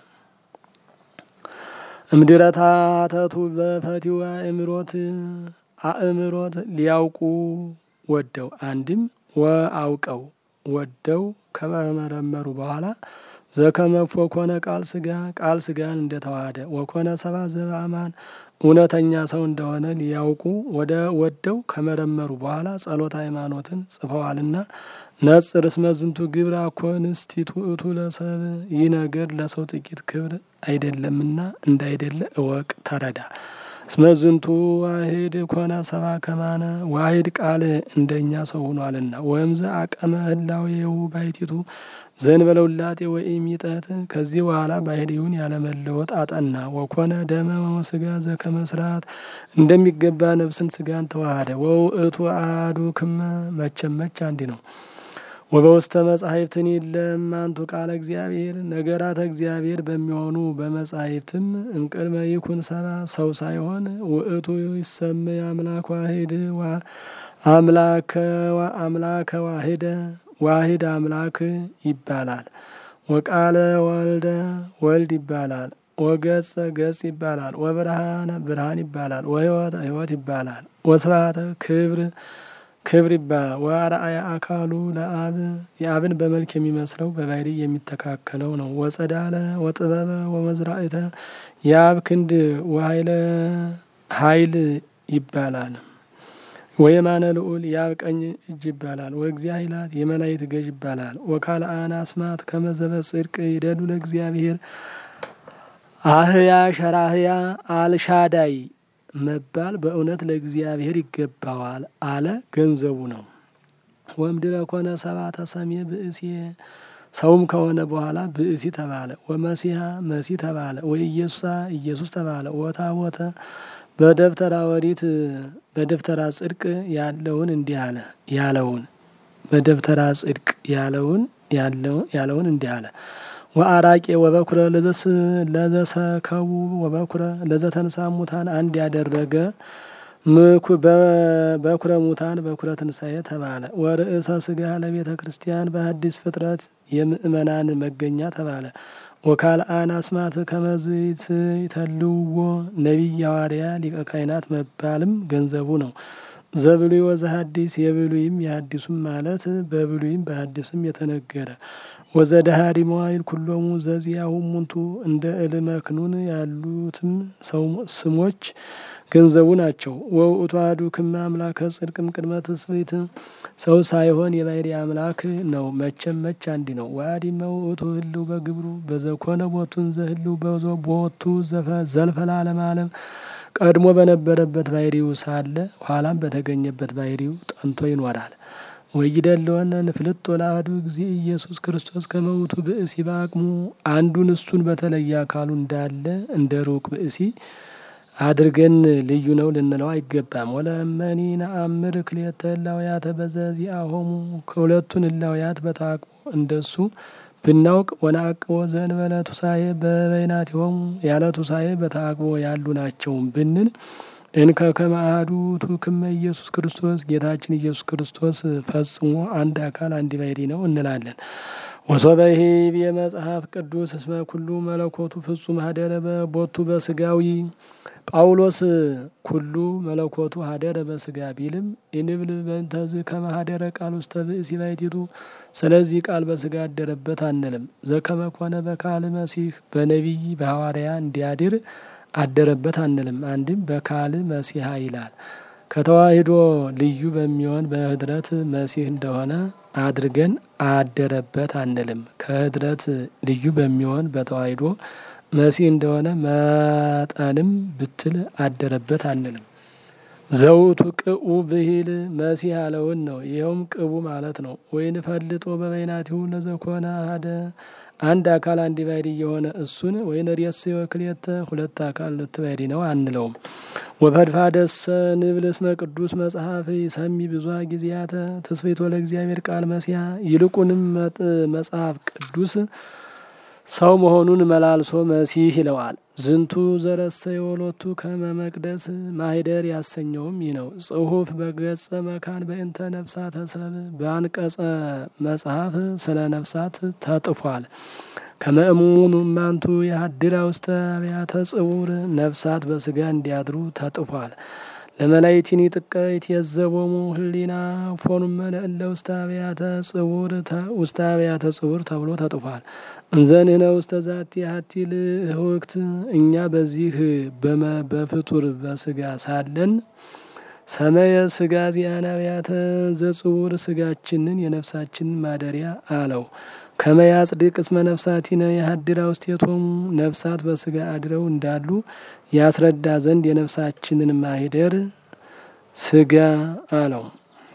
እምድረታተቱ በፈቲዋ አእምሮት አእምሮት ሊያውቁ ወደው አንድም ወአውቀው ወደው ከመመረመሩ በኋላ ዘከመፎ ኮነ ቃል ስጋ ቃል ስጋን እንደተዋሃደ ወኮነ ሰባ ዘበአማን እውነተኛ ሰው እንደሆነ ሊያውቁ ወደ ወደው ከመረመሩ በኋላ ጸሎት ሃይማኖትን ጽፈዋልና ነጽር እስመ ዝንቱ ግብር አኮንስቲቱ እቱ ለሰብ ይህ ነገር ለሰው ጥቂት ክብር አይደለምና እንዳይደለ እወቅ ተረዳ። እስመ ዝንቱ ዋሂድ ኮነ ሰባ ከማነ ዋሂድ ቃል እንደኛ ሰው ሆኗልና ወእምዘ አቀመ ህላዌው ባሕቲቱ ዘእንበለ ውላጤ ወኢሚጠት ከዚህ በኋላ ባሕሪውን ያለመለወጥ አጠና። ወኮነ ደመ ወሥጋ ዘከመ ስርዓት እንደሚገባ ነፍስን ስጋን ተዋሃደ። ወውእቱ አሐዱ ክመ መቼም መች አንድ ነው። ወበውስተ መጻሕፍትን የለም አንቱ ቃለ እግዚአብሔር ነገራተ እግዚአብሔር በሚሆኑ በመጻሕፍትም እምቅድመ ይኩን ሰባ ሰው ሳይሆን ውእቱ ይሰመይ አምላክ ዋሂድ አምላከ ዋሂደ ዋሂድ አምላክ ይባላል። ወቃለ ወልደ ወልድ ይባላል። ወገጸ ገጽ ይባላል። ወብርሃነ ብርሃን ይባላል። ወሕይወት ሕይወት ይባላል። ወስብሐተ ክብር ክብር ይባላል። ወአርአያ አካሉ ለአብ የአብን በመልክ የሚመስለው በባሕሪ የሚተካከለው ነው። ወጸዳለ ወጥበበ ወመዝራእተ የአብ ክንድ ወኃይለ ኃይል ይባላል። ወየማነ ልዑል የአብ ቀኝ እጅ ይባላል። ወእግዚአ ኃይላት የመላእክት ገዥ ይባላል። ወካልአነ አስማት ከመዘበ ጽድቅ ይደሉ ለእግዚአብሔር አህያ ሸራህያ አልሻዳይ መባል በእውነት ለእግዚአብሔር ይገባዋል አለ ገንዘቡ ነው። ወምድረ ኮነ ሰባ ተሰሜ ብእሲ ሰውም ከሆነ በኋላ ብእሲ ተባለ። ወመሲሐ መሲ ተባለ። ወኢየሱሳ ኢየሱስ ተባለ። ወታቦተ በደብተራ ወሪት በደብተራ ጽድቅ ያለውን እንዲህ አለ ያለውን በደብተራ ጽድቅ ያለውን ያለውን እንዲህ አለ ወአራቄ ወበኩረ ለዘሰከቡ ወበኩረ ለዘተንሳ ሙታን አንድ ያደረገ በኩረ ሙታን በኩረ ትንሣኤ ተባለ። ወርእሰ ስጋ ለቤተ ክርስቲያን በአዲስ ፍጥረት የምእመናን መገኛ ተባለ። ወካልአን አስማት ከመዝት ይተልውዎ ነቢይ ሐዋርያ ሊቀ ካህናት መባልም ገንዘቡ ነው። ዘብሉይ ወዘሐዲስ የብሉይም የሐዲሱም ማለት በብሉይም በሐዲስም የተነገረ ወዘደሃሪ መዋይል ኩሎሙ ዘዚያሁ ሙንቱ እንደ እልመክኑን ያሉትም ሰው ስሞች ገንዘቡ ናቸው። ወውእቱ አሐዱ ክመ አምላከ ጽድቅም ቅድመ ትስብእት ሰው ሳይሆን የባሕርይ አምላክ ነው። መቼም መች አንድ ነው። ወአዲመ ውእቱ ህልው በግብሩ በዘኮነ ቦቱን ዘህልው ቦቱ ዘልፈላለም ዓለም ቀድሞ በነበረበት ባሕርዩ ሳለ ኋላም በተገኘበት ባሕርዩ ጠንቶ ይኖራል። ወይደለወነ ንፍልጥ ለአሐዱ ጊዜ ኢየሱስ ክርስቶስ ከመውቱ ብእሲ በአቅሙ አንዱን እሱን በተለየ አካሉ እንዳለ እንደ ሩቅ ብእሲ አድርገን ልዩ ነው ልንለው አይገባም። ወለመኒ ነአምር ክልኤተ እላውያተ በዘዚአሆሙ ከሁለቱን እላውያት በተአቅቦ እንደሱ ብናውቅ ወነአቅቦ ዘእንበለ ቱሳኤ በበይናቲሆሙ ያለ ቱሳኤ በተአቅቦ ያሉ ናቸውም ብንል እንከ ከመ አሐዱ ውእቱ ክመ ኢየሱስ ክርስቶስ ጌታችን ኢየሱስ ክርስቶስ ፈጽሞ አንድ አካል አንድ ባሕርይ ነው እንላለን። ወሶበይሄ የመጽሐፍ ቅዱስ እስመ ኩሉ መለኮቱ ፍጹም ሀደረ በቦቱ በስጋዊ ጳውሎስ ኩሉ መለኮቱ ሀደረ በስጋ ቢልም ኢንብል በእንተዝ ከመ ሀደረ ቃል ውስተ ብእሲ ባሕቲቱ ስለዚህ ቃል በስጋ አደረበት አንልም። ዘከመ ኮነ በካል መሲህ በነቢይ በሐዋርያ እንዲያድር አደረበት አንልም። አንድም በካል መሲሐ ይላል። ከተዋሂዶ ልዩ በሚሆን በህድረት መሲህ እንደሆነ አድርገን አደረበት አንልም። ከህድረት ልዩ በሚሆን በተዋሂዶ መሲህ እንደሆነ መጠንም ብትል አደረበት አንልም። ዘውቱ ቅኡ ብሂል መሲህ ያለውን ነው። ይኸውም ቅቡ ማለት ነው። ወይን ፈልጦ በበይናቲሁ ለዘኮነ አሐደ አንድ አካል አንድ ባሕርይ የሆነ እሱን ወይን ርእስየ ክልኤተ ሁለት አካል ሁለት ባሕርይ ነው አንለውም። ወፈድፋደሰ ንብል እስመ ቅዱስ መጽሐፍ ሰሚ ብዙ ጊዜያተ ትስብእቶ ለእግዚአብሔር ቃል መሲያ ይልቁንም መጽሐፍ ቅዱስ ሰው መሆኑን መላልሶ መሲህ ይለዋል። ዝንቱ ዘረሰ የወሎቱ ከመ መቅደስ ማህደር ያሰኘውም ይህ ነው። ጽሑፍ በገጸ መካን በእንተ ነፍሳተ ሰብ በአንቀጸ መጽሐፍ ስለ ነፍሳት ተጥፏል። ከመእሙኑ እማንቱ የሀድራ ውስተ አብያተ ጽውር ነፍሳት በስጋ እንዲያድሩ ተጥፏል። ለመላይቲኒ ጥቀይት የዘቦሙ ህሊና ፎኑመ ለእለ ውስተ አብያተ ጽውር ውስተ አብያተ ጽውር ተብሎ ተጥፏል። እንዘንህነ ውስተ ዛቲ ሀቲ ልህውክት እኛ በዚህ በፍጡር በስጋ ሳለን ሰመየ ስጋ ዚአነ አብያተ ዘጽውር ስጋችንን የነፍሳችንን ማደሪያ አለው። ከመያጽድቅ እስመ ነፍሳቲነ የሀድራ ውስቴቶሙ ነፍሳት በስጋ አድረው እንዳሉ ያስረዳ ዘንድ የነፍሳችንን ማሂደር ስጋ አለው።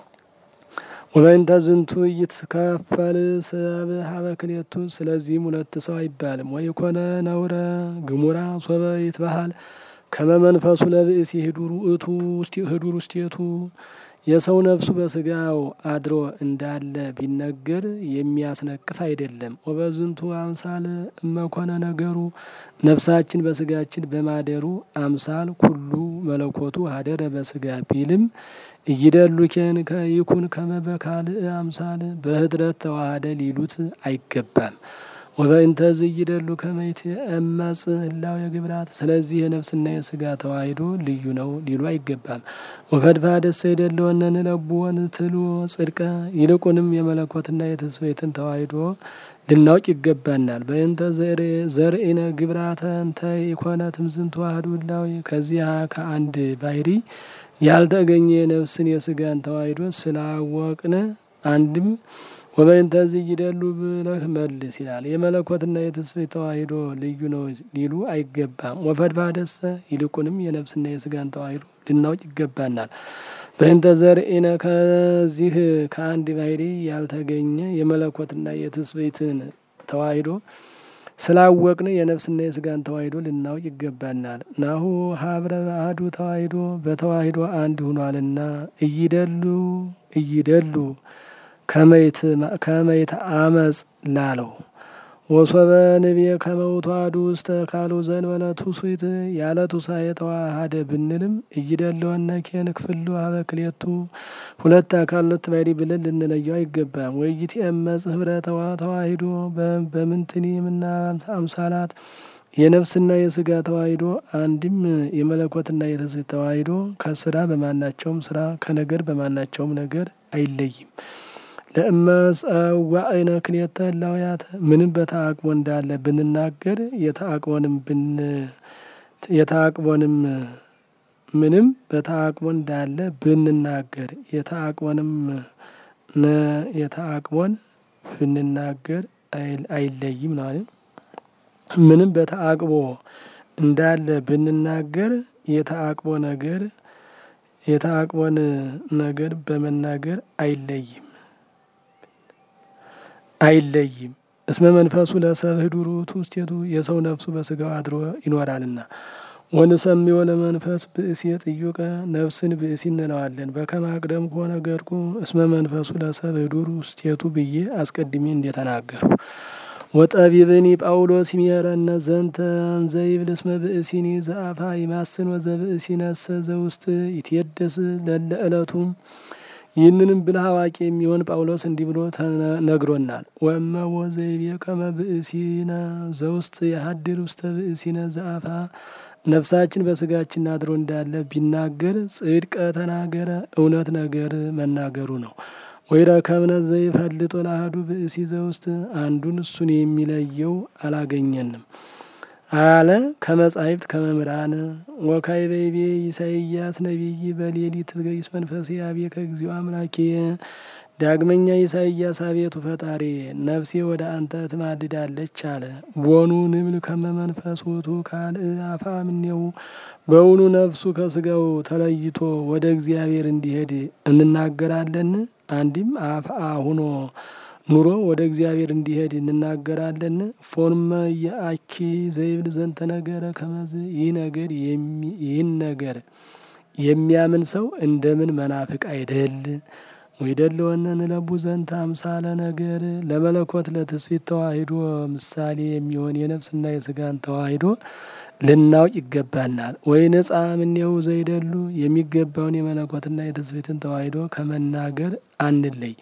ወበእንተ ዝንቱ ይትከፈል ሰብ ሀበ ክልኤቱ ስለዚህም ሁለት ሰው አይባልም። ወይኮነ ነውረ ግሙራ ሶበ ይትበሃል ከመ መንፈሱ ለብእሲ ህዱር ውእቱ ህዱር ውስቴቱ የሰው ነፍሱ በስጋው አድሮ እንዳለ ቢነገር የሚያስነቅፍ አይደለም። ወበዝንቱ አምሳል እመኮነ ነገሩ ነፍሳችን በስጋችን በማደሩ አምሳል ኩሉ መለኮቱ ሀደረ በስጋ ቢልም እይደሉኬን ከይኩን ከመ በካልእ አምሳል በህድረት ተዋህደ ሊሉት አይገባም። ወበእንተ ዝይደሉ ከመይት እመጽ ህላው የግብራት ስለዚህ የነፍስና የስጋ ተዋሂዶ ልዩ ነው ሊሉ አይገባም። ወፈድፋደሰ ይደለወነ ንለብወን ትሉ ጽድቀ ይልቁንም የመለኮትና የትስብእትን ተዋሂዶ ልናውቅ ይገባናል። በእንተ ዘርኢነ ግብራተ እንተ ኢኮነ ትምዝንቱ አሐዱ ህላዌ ከዚያ ከአንድ ባሕርይ ያልተገኘ የነፍስን የስጋን ተዋሂዶ ስላወቅነ አንድም ወበእንተ ዝይደሉ ብለህ መልስ ይላል። የመለኮትና የትስብእት ተዋሂዶ ልዩ ነው ሊሉ አይገባም። ወፈድፋደሰ ይልቁንም የነፍስና የስጋን ተዋሂዶ ልናውቅ ይገባናል። በእንተ ዘርኢነ ከዚህ ከአንድ ባሕርይ ያልተገኘ የመለኮትና የትስብእትን ተዋሂዶ ስላወቅን የነፍስና የስጋን ተዋሂዶ ልናውቅ ይገባናል። ናሁ ሀብረ አሐዱ ተዋሂዶ በተዋሂዶ አንድ ሁኗልና እይደሉ እይደሉ ከመይት አመፅ ላለው ወሶበ ንቤ ከመውቱ አሐዱ ውስተ ካሉ ዘእንበለ ትውስት ያለ ትውሳኤ ተዋሃደ ብንልም እይደለወነ ኬን ክፍሉ ሀበ ክሌቱ ሁለት አካል ሁለት ባሕርይ ብለን ልንለየው አይገባም። ወይት የመጽ ህብረ ተዋሂዶ በምንትኒ ምና አምሳላት የነፍስና የስጋ ተዋሂዶ አንድም የመለኮትና የትስብእት ተዋሂዶ ከስራ በማናቸውም ስራ ከነገር በማናቸውም ነገር አይለይም። ለእመጸዋዕነ ክልኤተ እላውያተ ምንም በተአቅቦ እንዳለ ብንናገር የተአቅቦንም ብን የተአቅቦንም ምንም በተአቅቦ እንዳለ ብንናገር የተአቅቦንም የተአቅቦን ብንናገር አይለይም ነው አይደል? ምንም በተአቅቦ እንዳለ ብንናገር የተአቅቦ ነገር የተአቅቦን ነገር በመናገር አይለይም አይለይም። እስመ መንፈሱ ለሰብ ህዱር ውእቱ ውስቴቱ የሰው ነፍሱ በስጋው አድሮ ይኖራልና። ወንሰምዮ ለመንፈስ ብእሲ ጥዩቀ ነፍስን ብእሲ እንለዋለን። በከመ አቅደምኩ ወነገርኩ እስመ መንፈሱ ለሰብ ህዱር ውስቴቱ ብዬ አስቀድሜ እንደተናገሩ ወጠቢብኒ ጳውሎስ ይሜረነ ዘንተ እንዘይብል እስመ ብእሲኒ ዘአፋ ይማስን ወዘብእሲ ነሰ ዘውስጥ ይትየደስ ለለ ዕለቱም ይህንንም ብልህ አዋቂ የሚሆን ጳውሎስ እንዲህ ብሎ ነግሮናል። ወእመ ወዘይቤ ከመ ብእሲነ ዘውስጥ የሀድር ውስተ ብእሲነ ዘአፋ ነፍሳችን በስጋችን አድሮ እንዳለ ቢናገር ጽድቀ ተናገረ እውነት ነገር መናገሩ ነው። ወይረከብነ ዘይፈልጦ ለአሐዱ ብእሲ ዘውስጥ አንዱን እሱን የሚለየው አላገኘንም አለ ከመጻሕፍት ከመምህራን ወካዕበይቤ ኢሳይያስ ነቢይ በሌሊት ገይስ መንፈሴ አቤከ እግዚኦ አምላኬ ዳግመኛ ኢሳይያስ አቤቱ ፈጣሪ ነፍሴ ወደ አንተ ትማልዳለች አለ። ቦኑ ንብል ከመ መንፈስ ውእቱ ካልእ አፋ እምኔሁ በውኑ ነፍሱ ከስጋው ተለይቶ ወደ እግዚአብሔር እንዲሄድ እንናገራለን? አንድም አፍአ ሁኖ ኑሮ ወደ እግዚአብሔር እንዲሄድ እንናገራለን? ፎርመ የአኪ ዘይብል ዘንተ ነገረ ከመዝ ይህ ነገር ይህን ነገር የሚያምን ሰው እንደምን መናፍቅ አይደል? ወይደለወነ ንለቡ ዘንተ አምሳለ ነገር ለመለኮት ለትስብእት ተዋሂዶ ምሳሌ የሚሆን የነፍስና የስጋን ተዋሂዶ ልናውቅ ይገባናል። ወይ ነጻ እምኔሁ ዘይደሉ የሚገባውን የመለኮትና የትስብእትን ተዋሂዶ ከመናገር አንለይ።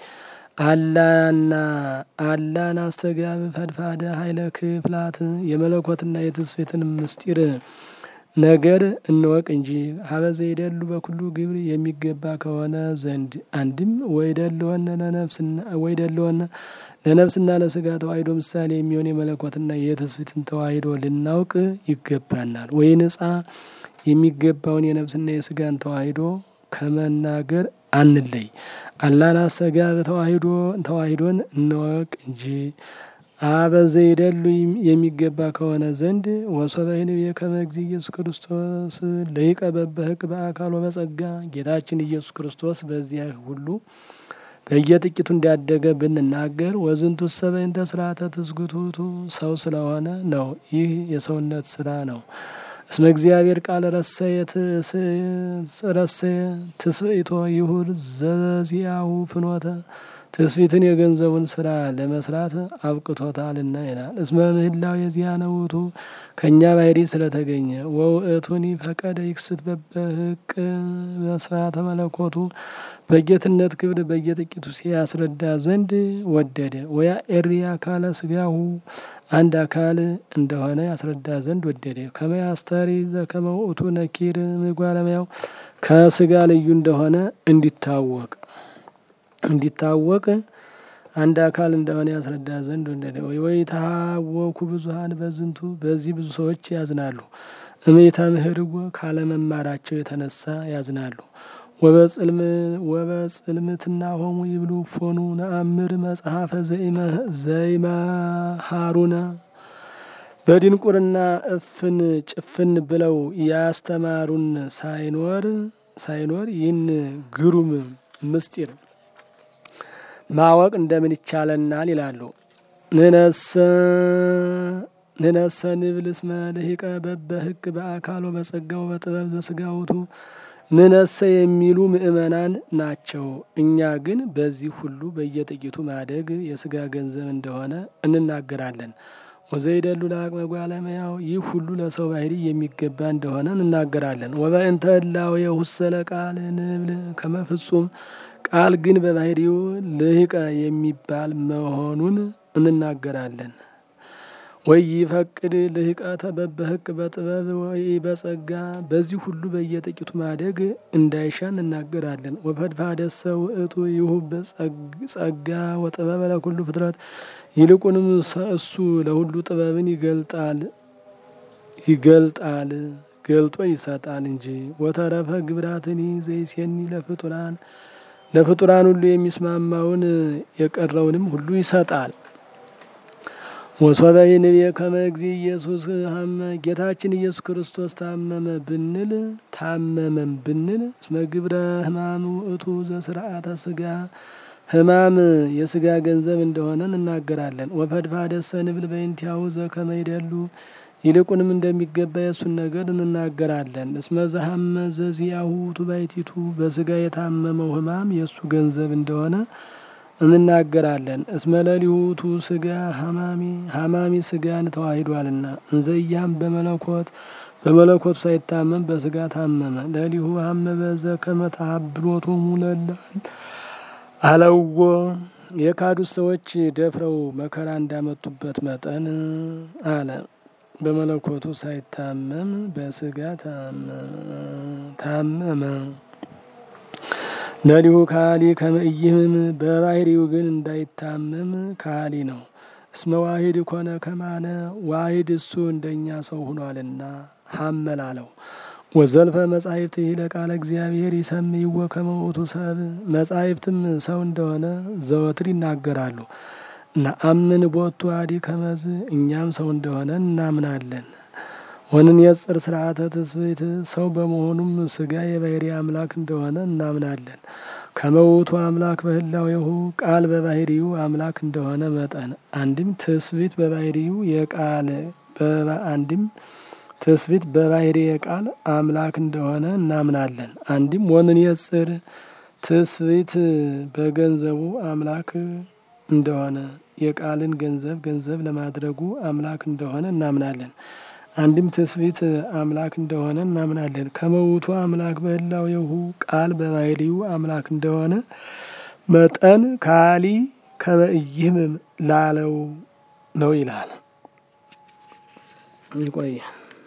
አላና አላን አስተጋብ ፈድፋደ ኃይለ ክፍላት የመለኮትና የትስብእትን ምስጢር ነገር እንወቅ እንጂ ሀበዘ ይደሉ በኩሉ ግብር የሚገባ ከሆነ ዘንድ አንድም ወይደለወነ ለነፍስና ወይደለወነ ለነፍስና ለስጋ ተዋሂዶ ምሳሌ የሚሆን የመለኮትና የትስብእትን ተዋሂዶ ልናውቅ ይገባናል። ወይ ንጻ የሚገባውን የነፍስና የስጋን ተዋሂዶ ከመናገር አንለይ። አላን አስተጋብ ተዋሂዶ ተዋሂዶን እንወቅ እንጂ አበዘ ይደሉ የሚገባ ከሆነ ዘንድ ወሶበ ይንቤ ከመ እግዚእ ኢየሱስ ክርስቶስ ለይቀ በበህቅ በአካል ወበጸጋ ጌታችን ኢየሱስ ክርስቶስ በዚያ ሁሉ በየጥቂቱ እንዳደገ ብንናገር ወዝንቱ ሰበይንተ ስርዓተ ትስጉቱቱ ሰው ስለሆነ ነው። ይህ የሰውነት ስራ ነው። እስመ እግዚአብሔር ቃል ረሰየ ረሰየ ትስብእቶ ይሁር ዘዚያሁ ፍኖተ ትስብእትን የገንዘቡን ስራ ለመስራት አብቅቶታልና ይላል። እስመ ምህላው የዚያነ ውእቱ ከእኛ ባሕርይ ስለተገኘ ወውእቱኒ ፈቀደ ይክስት በበህቅ በስርዓተ መለኮቱ በጌትነት ክብር በየጥቂቱ ሲያስረዳ ዘንድ ወደደ። ወያ ኤሪ አካለ ስጋሁ አንድ አካል እንደሆነ ያስረዳ ዘንድ ወደደ። ከመያስተሪ ዘከመ ውእቱ ነኪር ምጓለሙያው ከስጋ ልዩ እንደሆነ እንዲታወቅ እንዲታወቅ አንድ አካል እንደሆነ ያስረዳ ዘንድ ወደደ። ወይ ወይ ታወኩ ብዙሀን በዝንቱ በዚህ ብዙ ሰዎች ያዝናሉ። እሜታ ምህርዎ ካለመማራቸው የተነሳ ያዝናሉ። ወበጽልም ወበጽልምትና ሆሙ ይብሉ ፎኑ ነአምር መጽሐፈ ዘይመሃሩነ በድንቁርና እፍን ጭፍን ብለው ያስተማሩን ሳይኖር ሳይኖር ይህን ግሩም ምስጢር ማወቅ እንደምን ይቻለናል ይላሉ። ንነሰ ንነሰ ንብል እስመ ልሂቀ በበህግ በአካሎ በጸጋው በጥበብ ዘስጋውቱ ንነሰ የሚሉ ምእመናን ናቸው። እኛ ግን በዚህ ሁሉ በየጥቂቱ ማደግ የስጋ ገንዘብ እንደሆነ እንናገራለን። ወዘይደሉ ለአቅመ ጓለመያው ይህ ሁሉ ለሰው ባህሪ የሚገባ እንደሆነ እንናገራለን። ወበእንተ እላዌ ሁሰለ ቃል ንብል ከመፍጹም ቃል ግን በባህሪው ልህቀ የሚባል መሆኑን እንናገራለን። ወይ ፈቅድ ልህቀተ በበህቅ በጥበብ ወይ በጸጋ በዚህ ሁሉ በየጥቂቱ ማደግ እንዳይሻ እንናገራለን። ወፈድፋደሰ ውእቱ ይሁ በጸጋ ወጥበብ ለኩሉ ፍጥረት ይልቁንም እሱ ለሁሉ ጥበብን ይገልጣል ይገልጣል ገልጦ ይሰጣል እንጂ ወተረፈ ግብራትኒ ዘይሴኒ ለፍጡራን ለፍጡራን ሁሉ የሚስማማውን የቀረውንም ሁሉ ይሰጣል። ወሶበ ይንቤ ከመ እግዚእ ኢየሱስ ሀመ ጌታችን ኢየሱስ ክርስቶስ ታመመ ብንል ታመመም ብንል እስመ ግብረ ሕማም ውእቱ ዘስርዓተ ስጋ ሕማም የስጋ ገንዘብ እንደሆነ እንናገራለን። ወፈድፋደሰ ንብል በእንቲአሁ ዘከመ ይደሉ ይልቁንም እንደሚገባ የእሱን ነገር እንናገራለን። እስመ ዘሀመ ዘዚአሁ ቱባይቲቱ በስጋ የታመመው ሕማም የእሱ ገንዘብ እንደሆነ እንናገራለን። እስመ ለሊሁቱ ስጋ ሀማሚ ሀማሚ ስጋን ተዋሂዷልና እንዘያም በመለኮት በመለኮቱ ሳይታመም በስጋ ታመመ። ለሊሁ ሀመ በዘ ከመታብሎቱ ሙለላል አለዎ የካዱት ሰዎች ደፍረው መከራ እንዳመጡበት መጠን አለ። በመለኮቱ ሳይታመም በስጋ ታመመ። ለሊሁ ካሊ ከመእይህምም በባህሪው ግን እንዳይታመም ካሊ ነው። እስመ ዋሂድ ኮነ ከማነ ዋሂድ እሱ እንደኛ ሰው ሁኗልና ሀመላለው ወዘልፈ መጻሕፍት ይህ ለቃለ እግዚአብሔር ይሰምይዎ ከመ ውእቱ ሰብ መጻሕፍትም ሰው እንደሆነ ዘወትር ይናገራሉ። ነአምን ቦቱ አዲ ከመዝ እኛም ሰው እንደሆነ እናምናለን። ወንን የጽር ስርዓተ ትስብእት ሰው በመሆኑም ስጋ የባህሪ አምላክ እንደሆነ እናምናለን። ከመውቱ አምላክ በህላዌሁ ቃል በባህሪው አምላክ እንደሆነ መጠን አንድም ትስብእት በባህሪው የቃል አንድም ትስብእት በባህሪ የቃል አምላክ እንደሆነ እናምናለን። አንድም ወንን የጽር ትስብእት በገንዘቡ አምላክ እንደሆነ የቃልን ገንዘብ ገንዘብ ለማድረጉ አምላክ እንደሆነ እናምናለን። አንድም ትስብእት አምላክ እንደሆነ እናምናለን። ከመውቱ አምላክ በህላዌሁ ቃል በባህሪው አምላክ እንደሆነ መጠን ካሊ ከመእይህምም ላለው ነው ይላል። ይቆየ